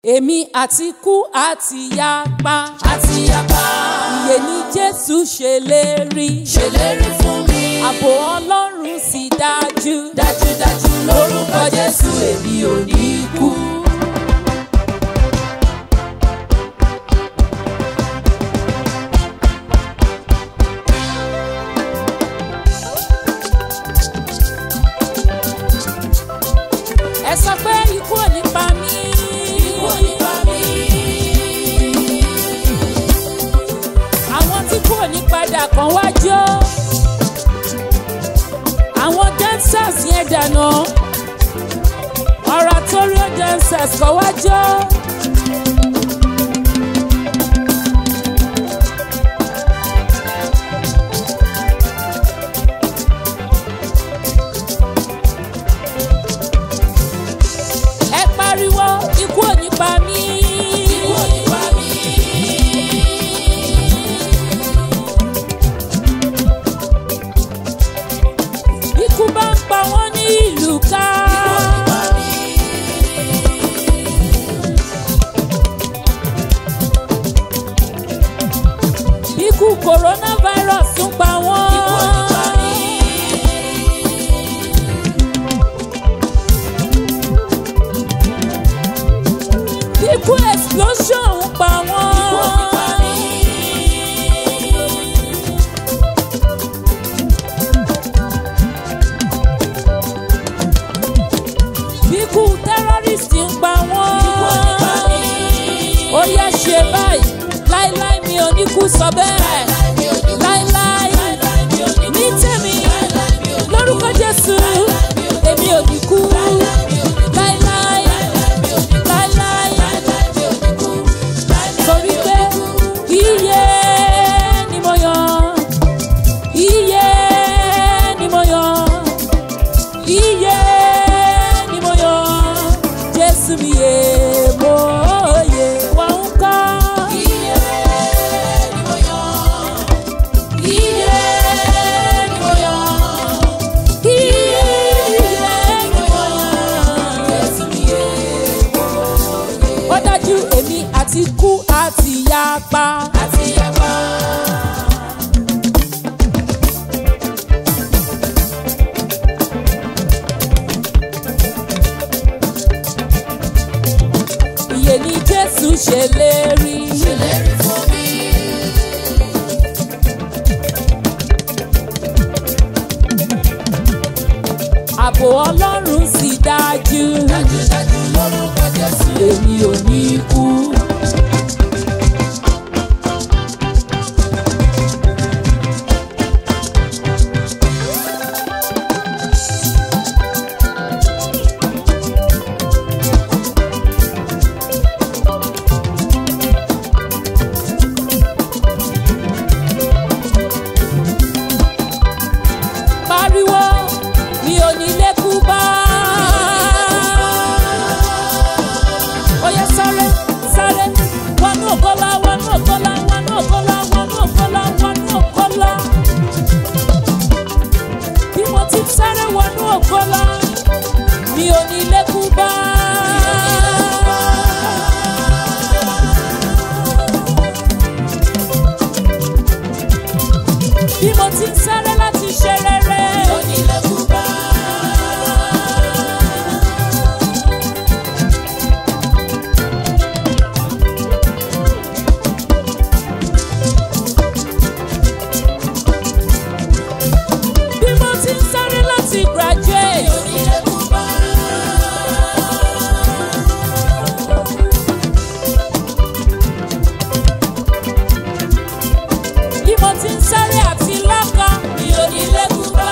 èmi àti kú àti yapa àti yapa. ìyè ní jésù ṣèlérí ṣèlérí fún mi. ààbò ọlọ́run sì dájú dájúdájú lórúkọ jésù èmi ò ní kú. ẹ sọ pé ikú ò ní pa mí Ikú ò ní pa mí. àwọn tí kú ò ní padà kàn wá jó àwọn dancers yẹn dànù oratorio dancers kàn wá jó. ẹ pariwo ikú ò ní pa mí. Ikú ò ní pa mí. ikú bá ń pa wọ́n ní ìlú ká. Ikú ò ní pa mí. ikú coronavirus ń pa wọ́n. Ikú ò ní pa mí. ikú explosion ń pa wọ́n. Ikú ò ní pa mí. ikú terrorist ń pa wọ́n. Ikú ò ní pa mí. ó yẹ ṣe báyìí láíláí mi ò ní kú sọ bẹ́ẹ̀ Mi ò ní kú. láíláí Láíláí mi ò ní kú. ní tèmi Láíláí mi ò ní kú. lórúkọ jésù èmi ò ní kú Láíláí mi ò ní kú. láíláí Láíláí mi ò ní kú. láíláí Láíláí mi ò ní kú. Láíláí torí mi ò pé ní kú. iye ni mo yan iye ni mo yan iye ni mo yan jésù mi yé mo yé wà ń kọ́. Iye ni mo yàn. Iye ni mo yàn. iye ni mo yan. Jésù mi yé mo yè. ó dájú èmi àti kú àti yapa. Àti yapa. ìyè ni jésù ṣèlérí. Ṣèlérí fún mi. ààbò ọlọ́run sì dájú. Dájúdájú lórúkọ Jésù. èmi ò ní kú. pariwo mi ò ní lékú bá. ó yẹ sáré sáré wọnú ògbólá wọnú ògbólá wọnú ògbólá wọnú ògbólá wọnú ògbólá. bí mo ti sáré wọnú ògbólá mi ò ní lékú bá. bí mo ti sáré láti ṣe rere. Onílé kúbá. bí mo ti sáré láti graduate. Onílé kúbá. bí mo ti ń sáré àti lọ́kọ mi ò ní lékún bá.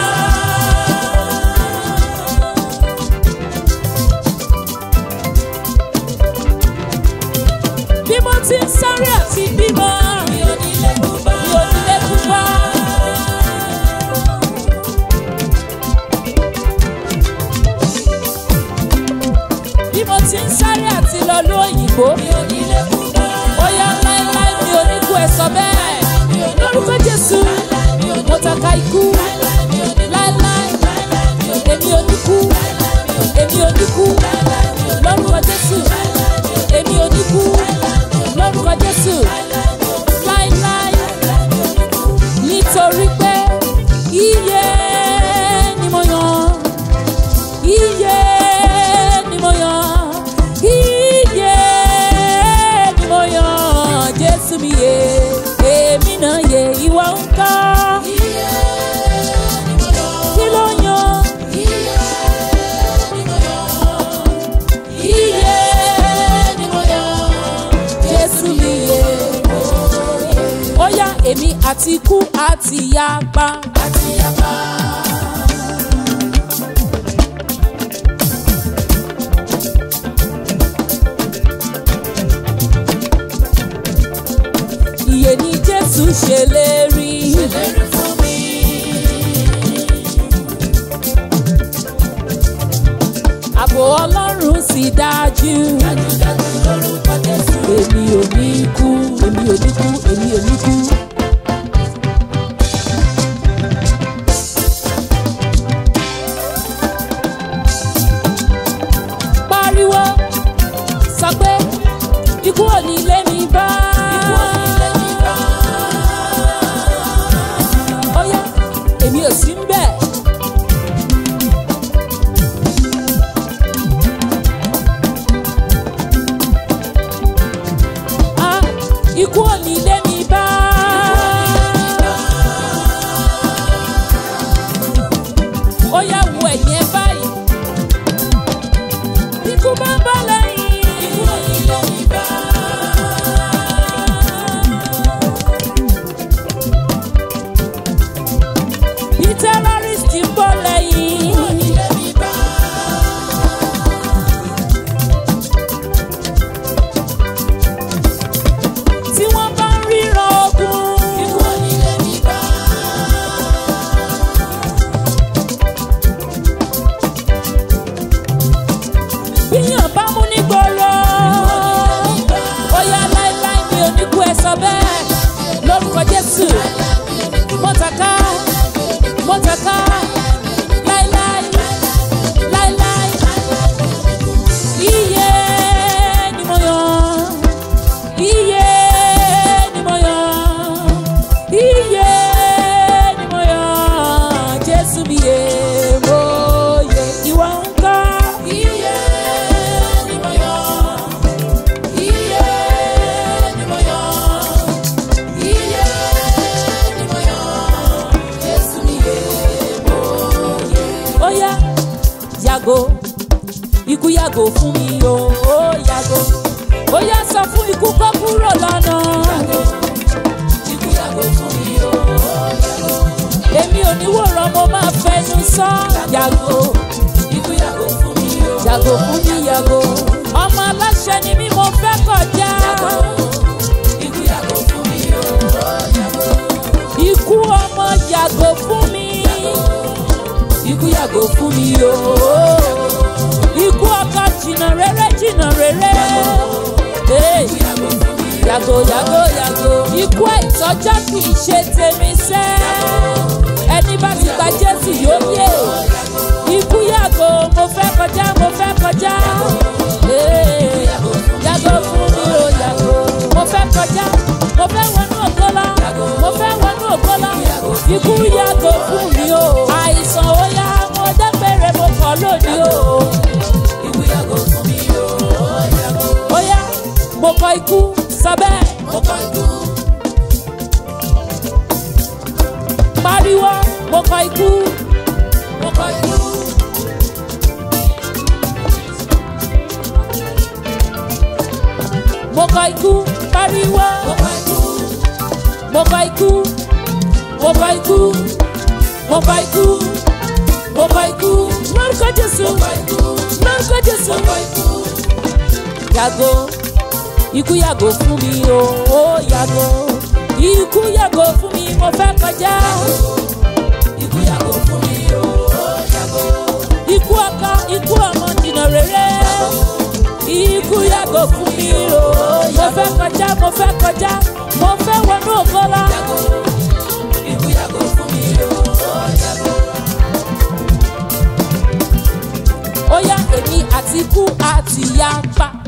bí mo ti ń sáré àti bímọ Mi ò ní lé kúbá. mi ò ní lékún bá. bí mo ti ń sáré àti lọ lóyìnbó Mi ò ní lé kúbá. ó yá láéláé mi ò ní kú ẹ sọ bẹ́ẹ̀ lórúkọ jésù mo tàka ikú Láíláí mi ò ní kú. láéláé Láíláí mi ò ní kú. èmi ò ní kú Láíláí mi ò ní kú. èmi ò ní kú Láíláí mi ò ní kú. lórúkọ jésù Láíláí mi ò ní kú. jésù mi yè èmi náà yè ìwọ ń kọ́ Iye ni mo yọ. kí ló yan Iye ni mo yọ. iye ni mo yọ. jésù mi yè ó yá èmi àti ikú àti yapa Àti yapa. iye ni jésù ṣèlérí Ṣèlérí fún mi. ààbò ọlọ́run sì dájú Dájúdájú lórúkọ Jésù. èmi ò ní kú èmi ò ní kú èmi ò ní kú. pariwo sọ pé ikú ò ní lé mi bá. Ikú ò ní lé mi bá. ó yá èmi ò sí ń bẹ̀. Ah, ikú ò ní lé mi bá. ó yá wo ẹ̀yìn ẹ báyìí. ikú bá ń bá lẹ́yìn. Ikú ò ní lé mi bá. bí terrorist ń bọ̀ lẹ́yìn. Ikú ò ní lé mi bá. tí wọ́n bá ń ríran ogun. Ikú ò ní lé mi bá. bíyàn bá mú ní gbòòrò. Ikú ò ní lé mi bá. ó yá láéláé mi ò ní kú ẹ sọ bẹ́ẹ̀ lórúkọ jésù mọ́tàká mọ́tàká láéláé láéláé iye ni mo yàn iye ni mo yàn iye ni mo yàn jésù mi yè mo yè ìwà ń kọ́ Iye ni mo yọ. Iye ni mo yọ. Iye ni mo yọ. Jésù mi yè mo yè. ó yá yàgò ikú yàgò fún mi o ó yàgò ó yá sọ fún ikú kó kúrò lọ́nà Ikú yàgò fún mi o. èmi ò ní wòran mo máa fẹnu sọ yàgò Ikú yàgò fún mi o. yàgò fún mi yàgò ọmọ aláṣẹ ni mí mo fẹ́ kọjá Ikú yàgò fún mi o. ikú ọmọ yàgò fún mi ikú yàgò fún mi o ikú ọkọ jìnnà rere jìnnà rere. Hey. Yàgò fún mi o. yàgò yàgò yàgò ikú àìtọ́jọ́ kì í ṣe tèmi sẹ́ ẹni bá ti gba jésù yóò yé ikú yàgò mo fẹ́ kọjá mo fẹ́ kọjá Ee, yàgò fún mi o yàgò mo fẹ́ kọjá mo fẹ́ wọnú ògbólá mo fẹ́ wọnú ògbólá ikú yàgò fún mi o àìsàn ó yá mo dágbére mo kọ̀ lónìí o Ikú yàgò fún mi o. ó yá mo kọ ikú sọ bẹ́ẹ̀. Mo kọ ikú. pariwo mo kọ ikú Mo kọ ikú. mo kọ ikú pariwo Mo kọ ikú. mo kọ ikú mo kọ ikú mo kọ ikú mo kọ ikú lórúkọ jésù Mo kọ ikú. lórúkọ jésù Mo kọ ikú. yàgò ikú yàgò fún mi o ó yàgò ikú yàgò fún mi mo fẹ́ kọjá Ikú yàgò fún mi o. Yàgò. ikú ọkọ ikú ọmọ jìnnà rere ikú yàgò fún mi o mo fẹ́ kọjá mo fẹ́ kọjá mo fẹ́ wọnú ògbólá. Ikú yàgò fún mi o. Yàgò. ó yá èmi àti ikú àti yapa